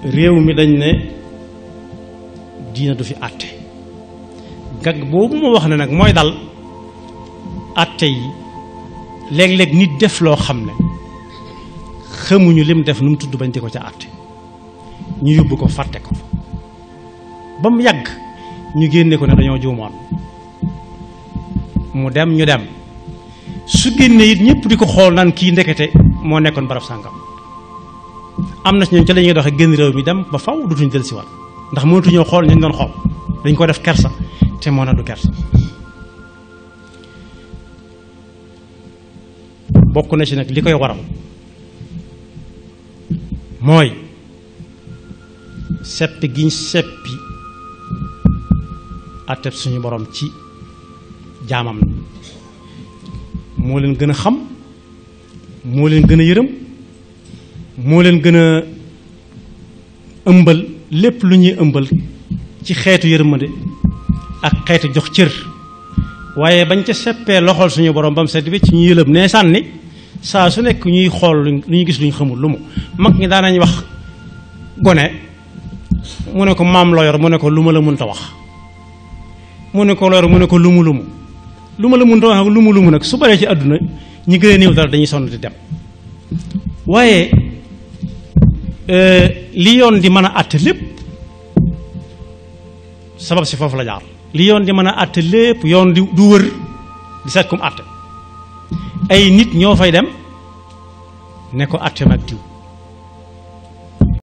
réew mi dañ ne diina du fi àtte gag boobu ma wax ne nag mooy dal àtte yi léeg-léeg nit def loo xam ne xamuñu lim def nu mu tudd bañ di ko ca àtte ñu yóbbu ko fàtte ko ba mu yàgg ñu génne ko ne dañoo juumoon mu dem ñu dem su génne it ñëpp di ko xool naan kii ndekete moo nekkoon barab sàngam am na ci ñoom ca la ñuy doxee génn réew mi dem ba faw dutuñ del si waat ndax mënatuñoo xool ñu doon xool dañ ko def kersa te moo na du kersa bokk na ci nag li koy waral mooy seppi giñ seppi atteb suñu borom ci jaamam ni moo leen gën a xam moo leen gën a yërëm moo leen gën a ëmbal lépp lu ñuy ëmbal ci xeetu yërmande ak xeetu jox cër waaye bañ ca seppee loxol suñu borom ba mu sedd bi ci ñu yëlëb nee sànni saa su nekk ñuy xool lu ñuy gis lu ñu xamul lu mu mag ñi daanañ wax gone mu ne ko maam loo yor mu ne ko lu ma la mënta wax mu ne ko loo yor mu ne ko lumu lumu lu ma la mënta wax lumu lumu nag su baree ci àdduna ñi gën a néew dara dañuy sonn di dem waaye li yoon di mën a àtte lépp sabab si foofu la jaar li yoon di mën a àtte lépp yoon di du wër di seet kum àtte ay nit ñoo fay dem ne ko àtte mag diw